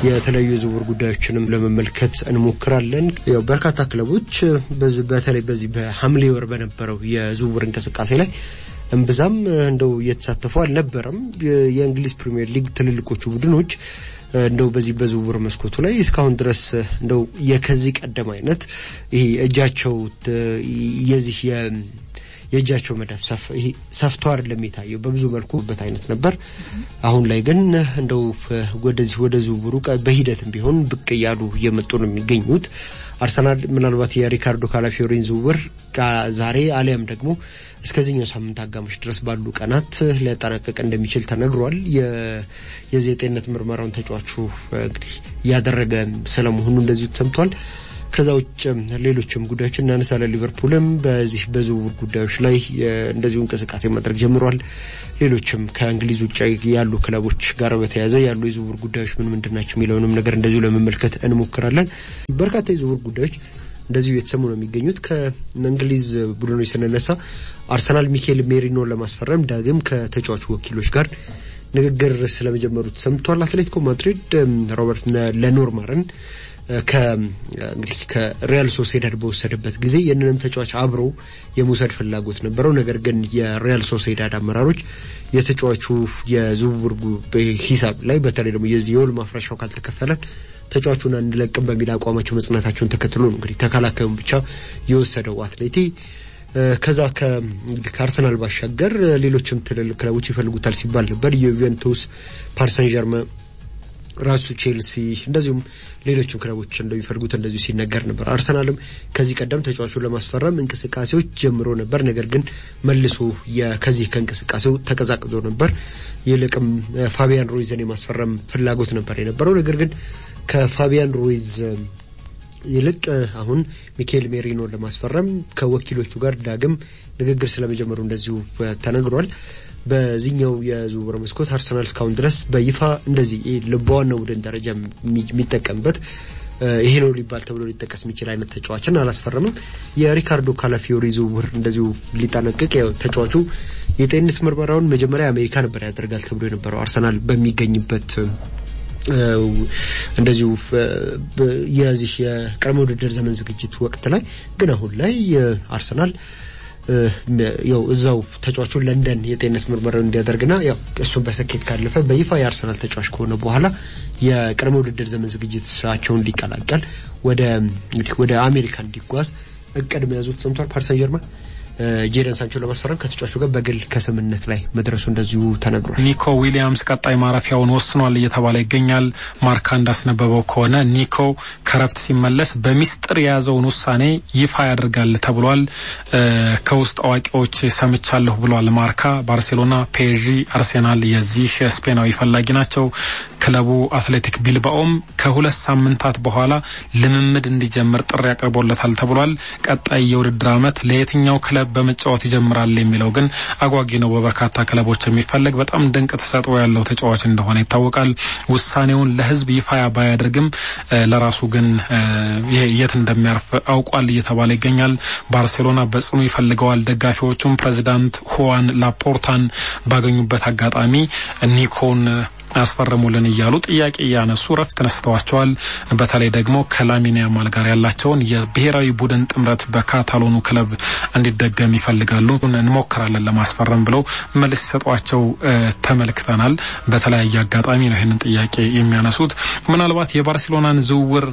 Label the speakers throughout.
Speaker 1: የተለያዩ የዝውውር ጉዳዮችንም ለመመልከት እንሞክራለን። ያው በርካታ ክለቦች በተለይ በዚህ በሐምሌ ወር በነበረው የዝውውር እንቅስቃሴ ላይ እምብዛም እንደው እየተሳተፉ አልነበረም። የእንግሊዝ ፕሪምየር ሊግ ትልልቆቹ ቡድኖች እንደው በዚህ በዝውውር መስኮቱ ላይ እስካሁን ድረስ እንደው የከዚህ ቀደም አይነት ይሄ እጃቸው የዚህ የእጃቸው መዳፍ ሰፍቶ አይደለም የታየው በብዙ መልኩ በት አይነት ነበር። አሁን ላይ ግን እንደው ወደዚህ ወደ ዝውውሩ በሂደትም ቢሆን ብቅ እያሉ እየመጡ ነው የሚገኙት። አርሰናል ምናልባት የሪካርዶ ካላፊዮሪን ዝውውር ዛሬ አሊያም ደግሞ እስከዚህኛው ሳምንት አጋማሽ ድረስ ባሉ ቀናት ሊያጠናቀቅ እንደሚችል ተነግሯል። የዚህ የጤንነት ምርመራውን ተጫዋቹ እንግዲህ እያደረገ ስለመሆኑ እንደዚሁ ተሰምቷል። ከዛ ውጭ ሌሎችም ጉዳዮች እናነሳለን። ሊቨርፑልም በዚህ በዝውውር ጉዳዮች ላይ እንደዚሁ እንቅስቃሴ ማድረግ ጀምሯል። ሌሎችም ከእንግሊዝ ውጭ ያሉ ክለቦች ጋር በተያያዘ ያሉ የዝውውር ጉዳዮች ምን ምንድን ናቸው የሚለውንም ነገር እንደዚሁ ለመመልከት እንሞክራለን። በርካታ የዝውውር ጉዳዮች እንደዚሁ የተሰሙ ነው የሚገኙት። ከእንግሊዝ ቡድኖች ስንነሳ አርሰናል ሚኬል ሜሪኖን ለማስፈረም ዳግም ከተጫዋቹ ወኪሎች ጋር ንግግር ስለመጀመሩ ተሰምቷል። አትሌቲኮ ማድሪድ ሮበርት ለኖርማርን እንግዲህ ከሪያል ሶሴዳድ በወሰደበት ጊዜ ይህንንም ተጫዋች አብሮ የመውሰድ ፍላጎት ነበረው። ነገር ግን የሪያል ሶሴዳድ አመራሮች የተጫዋቹ የዝውውር ሂሳብ ላይ በተለይ ደግሞ የዚህ የውል ማፍረሻው ካልተከፈለን ተጫዋቹን አንለቅም በሚል አቋማቸው መጽናታቸውን ተከትሎ ነው እንግዲህ ተከላካዩን ብቻ የወሰደው አትሌቲ። ከዛ ከአርሰናል ባሻገር ሌሎችም ትልልቅ ክለቦች ይፈልጉታል ሲባል ነበር። የዩቬንቱስ፣ ፓሪሰን ጀርመ ራሱ ቼልሲ እንደዚሁም ሌሎችም ክለቦች እንደሚፈልጉት እንደዚሁ ሲነገር ነበር። አርሰናልም ከዚህ ቀደም ተጫዋቹን ለማስፈረም እንቅስቃሴዎች ጀምሮ ነበር። ነገር ግን መልሶ ከዚህ ከእንቅስቃሴው ተቀዛቅዞ ነበር። ይልቅም ፋቢያን ሩይዝን የማስፈረም ፍላጎት ነበር የነበረው። ነገር ግን ከፋቢያን ሩይዝ ይልቅ አሁን ሚካኤል ሜሪኖን ለማስፈረም ከወኪሎቹ ጋር ዳግም ንግግር ስለመጀመሩ እንደዚሁ ተነግሯል። በዚህኛው የዝውውር መስኮት አርሰናል እስካሁን ድረስ በይፋ እንደዚህ በዋናው ቡድን ደረጃ የሚጠቀምበት ይሄ ነው ሊባል ተብሎ ሊጠቀስ የሚችል አይነት ተጫዋችን አላስፈረምም። የሪካርዶ ካላፊዮሪ ዝውውር እንደዚሁ ሊጠናቀቅ ያው ተጫዋቹ የጤንነት ምርመራውን መጀመሪያ አሜሪካ ነበር ያደርጋል ተብሎ የነበረው አርሰናል በሚገኝበት እንደዚሁ የዚህ የቅድመ ውድድር ዘመን ዝግጅት ወቅት ላይ ግን አሁን ላይ አርሰናል ያው እዛው ተጫዋቹን ለንደን የጤንነት ምርመራውን እንዲያደርግና ያው እሱን በስኬት ካለፈ በይፋ የአርሰናል ተጫዋች ከሆነ በኋላ የቅድመ ውድድር ዘመን ዝግጅታቸውን ሊቀላቀል ወደ እንግዲህ ወደ አሜሪካ እንዲጓዝ እቅድ መያዙ ተሰምቷል። ፓሪስ ሰን ጀርመን ጄደን ሳንቾ ለማስፈረም ከተጫዋቹ ጋር በግል ከስምምነት ላይ መድረሱ እንደዚሁ ተነግሯል።
Speaker 2: ኒኮ ዊሊያምስ ቀጣይ ማረፊያውን ወስኗል እየተባለ ይገኛል። ማርካ እንዳስነበበው ከሆነ ኒኮ ከረፍት ሲመለስ በሚስጥር የያዘውን ውሳኔ ይፋ ያደርጋል ተብሏል። ከውስጥ አዋቂዎች ሰምቻለሁ ብሏል ማርካ። ባርሴሎና፣ ፔዥ፣ አርሴናል የዚህ ስፔናዊ ፈላጊ ናቸው። ክለቡ አትሌቲክ ቢልባኦም ከሁለት ሳምንታት በኋላ ልምምድ እንዲጀምር ጥሪ አቅርቦለታል ተብሏል። ቀጣይ የውድድር ዓመት ለየትኛው ክለብ በመጫወት ይጀምራል የሚለው ግን አጓጊ ነው። በበርካታ ክለቦች የሚፈለግ በጣም ድንቅ ተሰጥኦ ያለው ተጫዋች እንደሆነ ይታወቃል። ውሳኔውን ለሕዝብ ይፋ ባያደርግም ለራሱ ግን የት እንደሚያርፍ አውቋል እየተባለ ይገኛል። ባርሴሎና በጽኑ ይፈልገዋል። ደጋፊዎቹም ፕሬዚዳንት ሁዋን ላፖርታን ባገኙበት አጋጣሚ ኒኮን ያስፈርሙልን እያሉ ጥያቄ እያነሱ ረፍት ነስተዋቸዋል። በተለይ ደግሞ ከላሚን ያማል ጋር ያላቸውን የብሔራዊ ቡድን ጥምረት በካታሎኑ ክለብ እንዲደገም ይፈልጋሉ። እንሞክራለን ለማስፈረም ብለው መልስ ሲሰጧቸው ተመልክተናል። በተለያየ አጋጣሚ ነው ይህንን ጥያቄ የሚያነሱት። ምናልባት የባርሴሎናን ዝውውር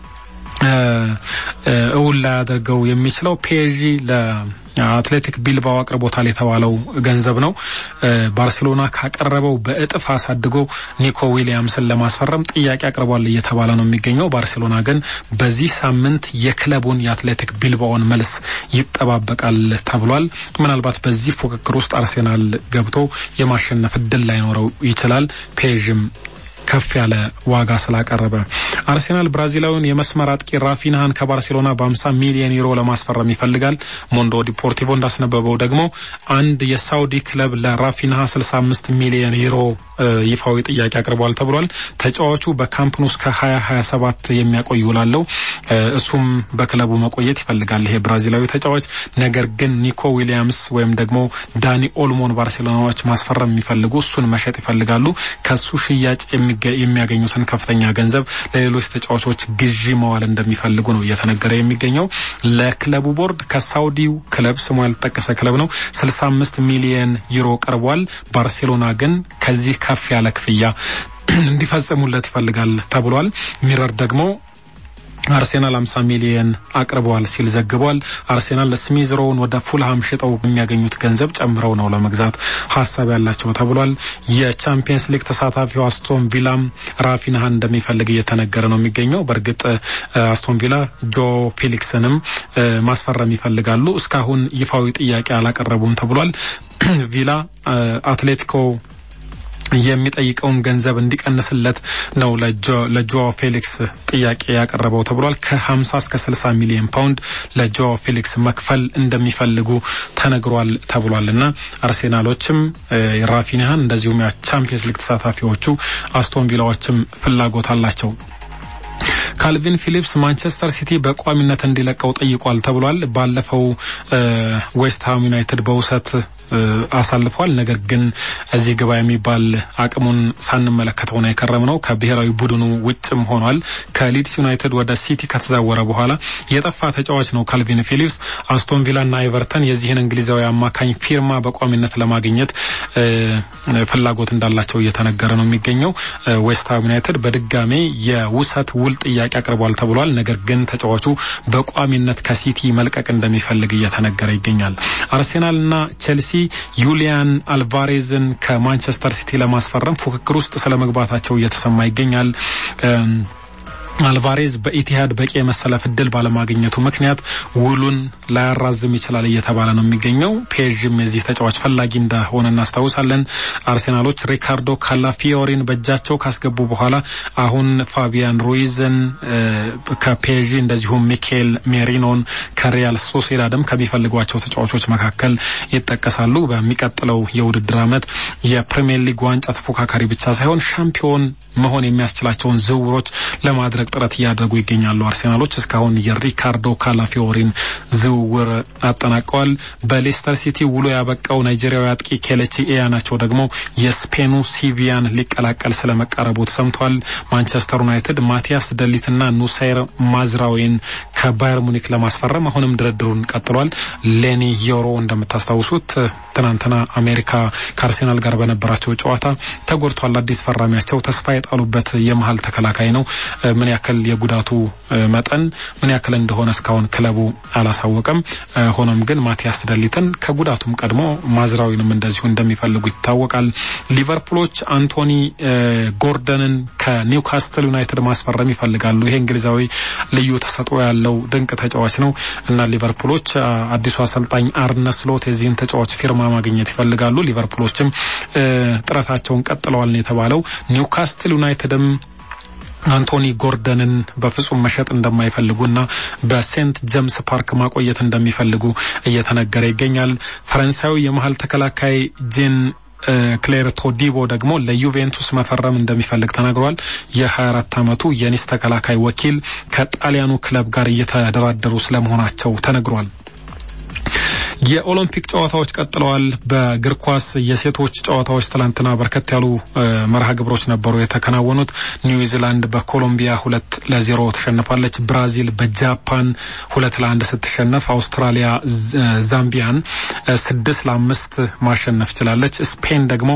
Speaker 2: እውን ላያደርገው የሚችለው ፒኤስጂ ለአትሌቲክ ቢልባኦ አቅርቦታል የተባለው ገንዘብ ነው። ባርሴሎና ካቀረበው በእጥፍ አሳድጎ ኒኮ ዊሊያምስን ለማስፈረም ጥያቄ አቅርቧል እየተባለ ነው የሚገኘው። ባርሴሎና ግን በዚህ ሳምንት የክለቡን የአትሌቲክ ቢልባኦን መልስ ይጠባበቃል ተብሏል። ምናልባት በዚህ ፉክክር ውስጥ አርሴናል ገብቶ የማሸነፍ እድል ላይኖረው ይችላል። ፔዥም ከፍ ያለ ዋጋ ስላቀረበ አርሴናል ብራዚላዊውን የመስመር አጥቂ ራፊንሃን ከባርሴሎና በ50 ሚሊዮን ዩሮ ለማስፈረም ይፈልጋል። ሞንዶ ዲፖርቲቮ እንዳስነበበው ደግሞ አንድ የሳውዲ ክለብ ለራፊንሃ 65 ሚሊዮን ዩሮ ይፋዊ ጥያቄ አቅርቧል ተብሏል። ተጫዋቹ በካምፕኑ እስከ 2027 የሚያቆይ ውላለው። እሱም በክለቡ መቆየት ይፈልጋል ይሄ ብራዚላዊ ተጫዋች። ነገር ግን ኒኮ ዊሊያምስ ወይም ደግሞ ዳኒ ኦልሞን ባርሴሎናዎች ማስፈረም የሚፈልጉ እሱን መሸጥ ይፈልጋሉ። ከሱ ሽያጭ የሚ የሚያገኙትን ከፍተኛ ገንዘብ ለሌሎች ተጫዋቾች ግዢ መዋል እንደሚፈልጉ ነው እየተነገረ የሚገኘው። ለክለቡ ቦርድ ከሳውዲው ክለብ ስሙ ያልተጠቀሰ ክለብ ነው 65 ሚሊየን ዩሮ ቀርቧል። ባርሴሎና ግን ከዚህ ከፍ ያለ ክፍያ እንዲፈጽሙለት ይፈልጋል ተብሏል። ሚረር ደግሞ አርሴናል 50 ሚሊየን አቅርበዋል ሲል ዘግቧል። አርሴናል ስሚዝሮውን ወደ ፉልሃም ሽጠው የሚያገኙት ገንዘብ ጨምረው ነው ለመግዛት ሀሳብ ያላቸው ተብሏል። የቻምፒየንስ ሊግ ተሳታፊው አስቶን ቪላም ራፊንሃን እንደሚፈልግ እየተነገረ ነው የሚገኘው። በእርግጥ አስቶን ቪላ ጆ ፌሊክስንም ማስፈረም ይፈልጋሉ። እስካሁን ይፋዊ ጥያቄ አላቀረቡም ተብሏል። ቪላ አትሌቲኮ የሚጠይቀውን ገንዘብ እንዲቀንስለት ነው ለጆ ፌሊክስ ጥያቄ ያቀረበው ተብሏል። ከ50 እስከ 60 ሚሊዮን ፓውንድ ለጆ ፌሊክስ መክፈል እንደሚፈልጉ ተነግሯል ተብሏል እና አርሴናሎችም ራፊኒሃን እንደዚሁም የቻምፒየንስ ሊግ ተሳታፊዎቹ አስቶን ቪላዎችም ፍላጎት አላቸው። ካልቪን ፊሊፕስ ማንቸስተር ሲቲ በቋሚነት እንዲለቀው ጠይቋል ተብሏል። ባለፈው ዌስትሃም ዩናይትድ በውሰት አሳልፏል። ነገር ግን እዚህ ግባ የሚባል አቅሙን ሳንመለከተው ነው የከረም ነው። ከብሔራዊ ቡድኑ ውጭም ሆኗል። ከሊድስ ዩናይትድ ወደ ሲቲ ከተዛወረ በኋላ የጠፋ ተጫዋች ነው ካልቪን ፊሊፕስ። አስቶን ቪላና ኤቨርተን የዚህን እንግሊዛዊ አማካኝ ፊርማ በቋሚነት ለማግኘት ፍላጎት እንዳላቸው እየተነገረ ነው የሚገኘው። ዌስትሃም ዩናይትድ በድጋሜ የውሰት ውል ጥያቄ አቅርቧል ተብሏል። ነገር ግን ተጫዋቹ በቋሚነት ከሲቲ መልቀቅ እንደሚፈልግ እየተነገረ ይገኛል። አርሴናልና ቼልሲ ዩሊያን አልቫሬዝን ከማንቸስተር ሲቲ ለማስፈረም ፉክክር ውስጥ ስለ መግባታቸው እየተሰማ ይገኛል። አልቫሬዝ በኢቲሃድ በቂ የመሰለፍ እድል ባለማግኘቱ ምክንያት ውሉን ላያራዝም ይችላል እየተባለ ነው የሚገኘው። ፔዥም የዚህ ተጫዋች ፈላጊ እንደሆነ እናስታውሳለን። አርሴናሎች ሪካርዶ ካላፊዮሪን በእጃቸው ካስገቡ በኋላ አሁን ፋቢያን ሩይዝን ከፔዥ እንደዚሁም ሚኬል ሜሪኖን ከሪያል ሶሴዳድም ከሚፈልጓቸው ተጫዋቾች መካከል ይጠቀሳሉ። በሚቀጥለው የውድድር ዓመት የፕሪሚየር ሊግ ዋንጫ ተፎካካሪ ብቻ ሳይሆን ሻምፒዮን መሆን የሚያስችላቸውን ዝውውሮች ለማድረግ ጥረት እያደረጉ ይገኛሉ። አርሴናሎች እስካሁን የሪካርዶ ካላፊዮሪን ዝውውር አጠናቀዋል። በሌስተር ሲቲ ውሎ ያበቃው ናይጄሪያዊ አጥቂ ኬሌቺ ኢያናቸው ደግሞ የስፔኑ ሲቪያን ሊቀላቀል ስለመቃረቡ ተሰምቷል። ማንቸስተር ዩናይትድ ማቲያስ ደሊትና ኑሳይር ማዝራዊን ከባየር ሙኒክ ለማስፈረም አሁንም ድርድሩን ቀጥሏል። ሌኒ ዮሮ እንደምታስታውሱት ትናንትና አሜሪካ ከአርሴናል ጋር በነበራቸው ጨዋታ ተጎድቷል። አዲስ ፈራሚያቸው ተስፋ የጣሉበት የመሀል ተከላካይ ነው። ምን ያክል የጉዳቱ መጠን ምን ያክል እንደሆነ እስካሁን ክለቡ አላሳወቀም። ሆኖም ግን ማቲያስ ደሊትን ከጉዳቱም ቀድሞ ማዝራዊንም እንደዚሁ እንደሚፈልጉ ይታወቃል። ሊቨርፑሎች አንቶኒ ጎርደንን ከኒውካስትል ዩናይትድ ማስፈረም ይፈልጋሉ። ይሄ እንግሊዛዊ ልዩ ተሰጥኦ ያለው ድንቅ ተጫዋች ነው እና ሊቨርፑሎች አዲሱ አሰልጣኝ አርነ ስሎት የዚህን ተጫዋች ፊርማ ማግኘት ይፈልጋሉ። ሊቨርፑሎችም ጥረታቸውን ቀጥለዋል ነው የተባለው። ኒውካስትል ዩናይትድም አንቶኒ ጎርደንን በፍጹም መሸጥ እንደማይፈልጉና በሴንት ጀምስ ፓርክ ማቆየት እንደሚፈልጉ እየተነገረ ይገኛል። ፈረንሳዊ የመሀል ተከላካይ ጄን ክሌር ቶዲቦ ደግሞ ለዩቬንቱስ መፈረም እንደሚፈልግ ተናግሯል። የ24 ዓመቱ የኒስ ተከላካይ ወኪል ከጣሊያኑ ክለብ ጋር እየተደራደሩ ስለመሆናቸው ተነግሯል። የኦሎምፒክ ጨዋታዎች ቀጥለዋል። በእግር ኳስ የሴቶች ጨዋታዎች ትላንትና በርከት ያሉ መርሃ ግብሮች ነበሩ የተከናወኑት። ኒውዚላንድ በኮሎምቢያ ሁለት ለዜሮ ተሸንፋለች። ብራዚል በጃፓን ሁለት ለአንድ ስትሸነፍ፣ አውስትራሊያ ዛምቢያን ስድስት ለአምስት ማሸነፍ ችላለች። ስፔን ደግሞ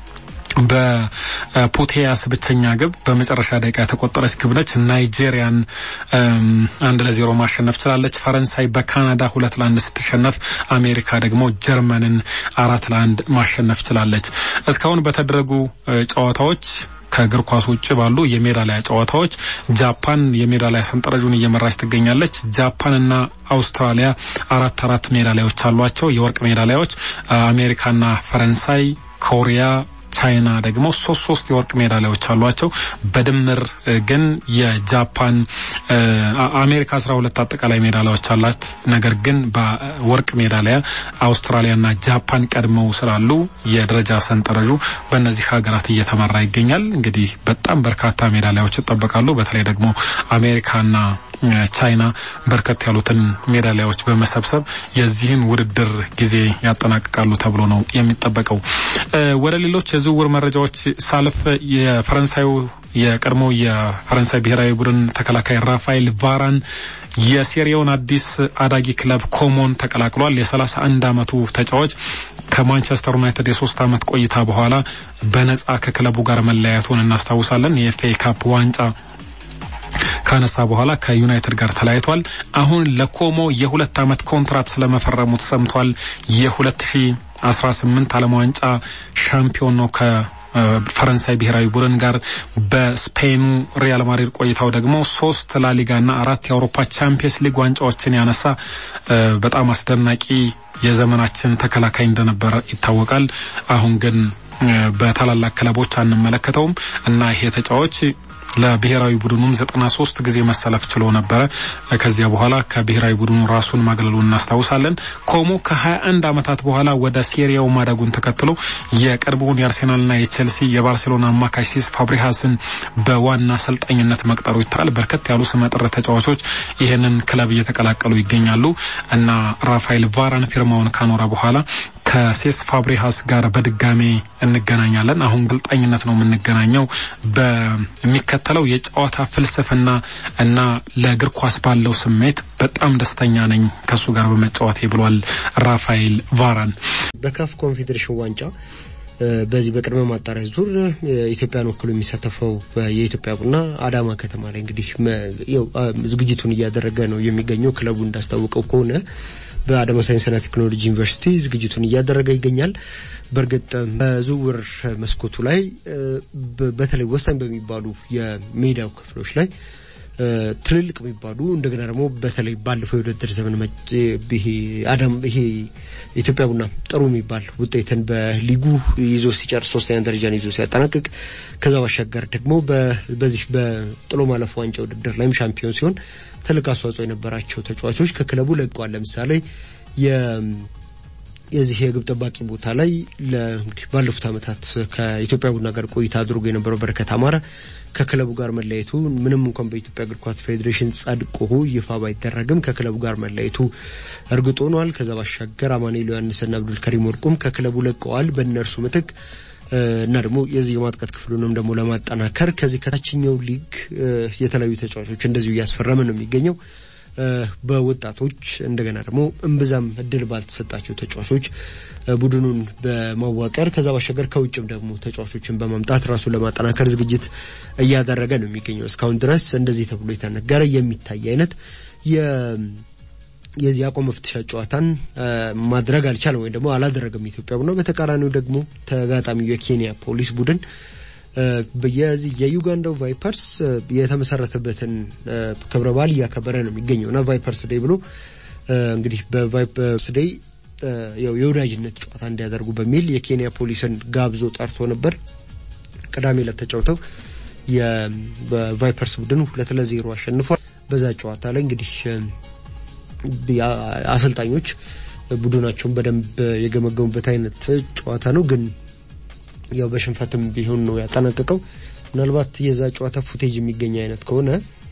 Speaker 2: በፑቴያስ ብቸኛ ግብ በመጨረሻ ደቂቃ የተቆጠረች ግብ ነች። ናይጄሪያን አንድ ለዜሮ ማሸነፍ ችላለች። ፈረንሳይ በካናዳ ሁለት ለአንድ ስትሸነፍ፣ አሜሪካ ደግሞ ጀርመንን አራት ለአንድ ማሸነፍ ችላለች። እስካሁን በተደረጉ ጨዋታዎች ከእግር ኳስ ውጭ ባሉ የሜዳሊያ ጨዋታዎች ጃፓን የሜዳሊያ ሰንጠረዡን እየመራች ትገኛለች። ጃፓንና አውስትራሊያ አራት አራት ሜዳሊያዎች አሏቸው፣ የወርቅ ሜዳሊያዎች። አሜሪካና ፈረንሳይ፣ ኮሪያ ቻይና ደግሞ ሶስት ሶስት የወርቅ ሜዳሊያዎች አሏቸው። በድምር ግን የጃፓን አሜሪካ አስራ ሁለት አጠቃላይ ሜዳሊያዎች አላት። ነገር ግን በወርቅ ሜዳሊያ አውስትራሊያና ጃፓን ቀድመው ስላሉ የደረጃ ሰንጠረዡ በእነዚህ ሀገራት እየተመራ ይገኛል። እንግዲህ በጣም በርካታ ሜዳሊያዎች ይጠበቃሉ። በተለይ ደግሞ አሜሪካና ቻይና በርከት ያሉትን ሜዳሊያዎች በመሰብሰብ የዚህን ውድድር ጊዜ ያጠናቅቃሉ ተብሎ ነው የሚጠበቀው። ወደ ሌሎች የዝውውር መረጃዎች ሳልፍ የፈረንሳዩ የቀድሞ የፈረንሳይ ብሔራዊ ቡድን ተከላካይ ራፋኤል ቫራን የሴሪያውን አዲስ አዳጊ ክለብ ኮሞን ተቀላቅሏል። የሰላሳ አንድ አመቱ ተጫዋች ከማንቸስተር ዩናይትድ የሶስት አመት ቆይታ በኋላ በነጻ ከክለቡ ጋር መለያየቱን እናስታውሳለን። የኤፍኤ ካፕ ዋንጫ ካነሳ በኋላ ከዩናይትድ ጋር ተለያይቷል። አሁን ለኮሞ የሁለት አመት ኮንትራት ስለመፈረሙ ተሰምቷል። የሁለት ሺ አስራ ስምንት ዓለም ዋንጫ ሻምፒዮን ነው ከፈረንሳይ ብሔራዊ ቡድን ጋር በስፔኑ ሪያል ማድሪድ ቆይታው ደግሞ ሶስት ላሊጋና አራት የአውሮፓ ቻምፒየንስ ሊግ ዋንጫዎችን ያነሳ በጣም አስደናቂ የዘመናችን ተከላካይ እንደነበረ ይታወቃል። አሁን ግን በታላላቅ ክለቦች አንመለከተውም እና ይሄ ተጫዋች ለብሔራዊ ቡድኑም ዘጠና ሶስት ጊዜ መሰለፍ ችሎ ነበረ። ከዚያ በኋላ ከብሔራዊ ቡድኑ ራሱን ማግለሉን እናስታውሳለን። ኮሞ ከሀያ አንድ አመታት በኋላ ወደ ሴሪያው ማደጉን ተከትሎ የቀድሞውን የአርሴናልና የቼልሲ የባርሴሎና አማካይ ሲስ ፋብሪሃስን በዋና አሰልጣኝነት መቅጠሩ ይታል። በርከት ያሉ ስመጥር ተጫዋቾች ይህንን ክለብ እየተቀላቀሉ ይገኛሉ እና ራፋኤል ቫራን ፊርማውን ካኖረ በኋላ ከሴስ ፋብሪሃስ ጋር በድጋሜ እንገናኛለን። አሁን ግልጣኝነት ነው የምንገናኘው በሚከተለው የጨዋታ ፍልስፍና እና ለእግር ኳስ ባለው ስሜት በጣም ደስተኛ ነኝ ከእሱ ጋር በመጫወቴ ብሏል ራፋኤል ቫራን።
Speaker 1: በካፍ ኮንፌዴሬሽን ዋንጫ በዚህ በቅድመ ማጣሪያ ዙር ኢትዮጵያን ወክሎ የሚሳተፈው የኢትዮጵያ ቡና አዳማ ከተማ ላይ እንግዲህ ዝግጅቱን እያደረገ ነው የሚገኘው። ክለቡ እንዳስታወቀው ከሆነ በአዳማ ሳይንስና ቴክኖሎጂ ዩኒቨርሲቲ ዝግጅቱን እያደረገ ይገኛል። በእርግጥ በዝውውር መስኮቱ ላይ በተለይ ወሳኝ በሚባሉ የሜዳው ክፍሎች ላይ ትልልቅ የሚባሉ እንደገና ደግሞ በተለይ ባለፈው የውድድር ዘመን ይሄ አዳም ይሄ ኢትዮጵያ ቡና ጥሩ የሚባል ውጤትን በሊጉ ይዞ ሲጨርስ ሶስተኛ ደረጃን ይዞ ሲያጠናቅቅ ከዛ ባሻገር ደግሞ በዚህ በጥሎ ማለፍ ዋንጫ ውድድር ላይም ሻምፒዮን ሲሆን ትልቅ አስተዋጽኦ የነበራቸው ተጫዋቾች ከክለቡ ለቀዋል። ለምሳሌ የዚህ የግብ ጠባቂ ቦታ ላይ እንግዲህ ባለፉት ዓመታት ከኢትዮጵያ ቡና ጋር ቆይታ አድርጎ የነበረው በረከት አማረ ከክለቡ ጋር መለየቱ ምንም እንኳን በኢትዮጵያ እግር ኳስ ፌዴሬሽን ጸድቆ ይፋ ባይደረግም ከክለቡ ጋር መለየቱ እርግጥ ሆኗል። ከዛ ባሻገር አማኑኤል ዮሐንስና አብዱልከሪም ወርቁም ከክለቡ ለቀዋል። በእነርሱ ምትክ እና ደግሞ የዚህ የማጥቃት ክፍሉንም ደግሞ ለማጠናከር ከዚህ ከታችኛው ሊግ የተለያዩ ተጫዋቾች እንደዚሁ እያስፈረመ ነው የሚገኘው። በወጣቶች እንደገና ደግሞ እምብዛም እድል ባልተሰጣቸው ተጫዋቾች ቡድኑን በማዋቀር ከዛ ባሻገር ከውጭም ደግሞ ተጫዋቾችን በማምጣት ራሱን ለማጠናከር ዝግጅት እያደረገ ነው የሚገኘው። እስካሁን ድረስ እንደዚህ ተብሎ የተነገረ የሚታይ አይነት የዚህ አቋም መፍትሻ ጨዋታን ማድረግ አልቻለም ወይም ደግሞ አላደረገም ኢትዮጵያ ቡና። በተቃራኒው ደግሞ ተጋጣሚው የኬንያ ፖሊስ ቡድን የዚህ የዩጋንዳው ቫይፐርስ የተመሰረተበትን ክብረ በዓል እያከበረ ነው የሚገኘው እና ቫይፐርስ ዴይ ብሎ እንግዲህ በቫይፐርስ ዴይ የወዳጅነት ጨዋታ እንዲያደርጉ በሚል የኬንያ ፖሊስን ጋብዞ ጠርቶ ነበር። ቅዳሜ ዕለት ተጫውተው የቫይፐርስ ቡድን ሁለት ለዜሮ አሸንፏል። በዛ ጨዋታ ላይ እንግዲህ አሰልጣኞች ቡድናቸውን በደንብ የገመገሙበት አይነት ጨዋታ ነው ግን ያው በሽንፈትም ቢሆን ነው ያጠናቀቀው። ምናልባት የዛ ጨዋታ ፉቴጅ የሚገኝ አይነት ከሆነ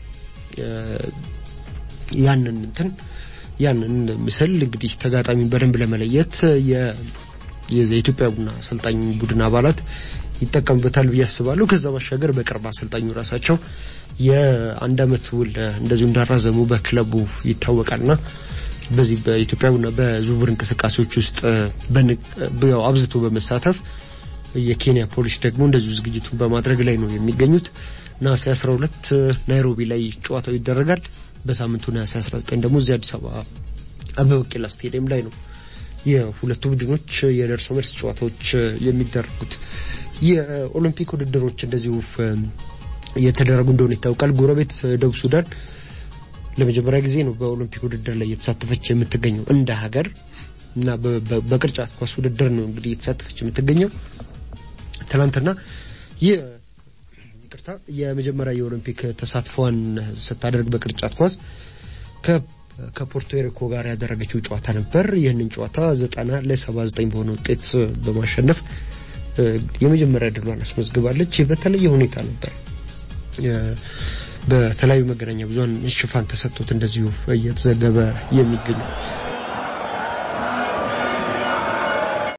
Speaker 1: ያንን እንትን ያንን ምስል እንግዲህ ተጋጣሚ በደንብ ለመለየት የኢትዮጵያ ቡና አሰልጣኝ ቡድን አባላት ይጠቀሙበታል ብዬ አስባለሁ። ከዛ ባሻገር በቅርብ አሰልጣኙ ራሳቸው የአንድ አመት ውል እንደዚሁ እንዳራዘሙ በክለቡ ይታወቃልና በዚህ በኢትዮጵያ ቡና በዝውውር እንቅስቃሴዎች ውስጥ ያው አብዝቶ በመሳተፍ የኬንያ ፖሊስ ደግሞ እንደዚሁ ዝግጅቱን በማድረግ ላይ ነው የሚገኙት። ነሐሴ 12 ናይሮቢ ላይ ጨዋታው ይደረጋል። በሳምንቱ ነሐሴ 19 ደግሞ እዚህ አዲስ አበባ አበበ ቢቂላ ስቴዲየም ላይ ነው የሁለቱ ቡድኖች የደርሶ መልስ ጨዋታዎች የሚደረጉት። የኦሎምፒክ ውድድሮች እንደዚሁ እየተደረጉ እንደሆነ ይታወቃል። ጎረቤት ደቡብ ሱዳን ለመጀመሪያ ጊዜ ነው በኦሎምፒክ ውድድር ላይ እየተሳተፈች የምትገኘው እንደ ሀገር እና በቅርጫት ኳስ ውድድር ነው እንግዲህ እየተሳተፈች የምትገኘው። ትናንትና ይህ ይቅርታ የመጀመሪያ የኦሎምፒክ ተሳትፏን ስታደርግ በቅርጫት ኳስ ከፖርቶሪኮ ጋር ያደረገችው ጨዋታ ነበር። ይህንን ጨዋታ ዘጠና ለሰባ ዘጠኝ በሆነ ውጤት በማሸነፍ የመጀመሪያ ድሏን አስመዝግባለች። በተለየ ሁኔታ ነበር በተለያዩ መገናኛ ብዙኃን ሽፋን ተሰጥቶት እንደዚሁ እየተዘገበ የሚገኘው።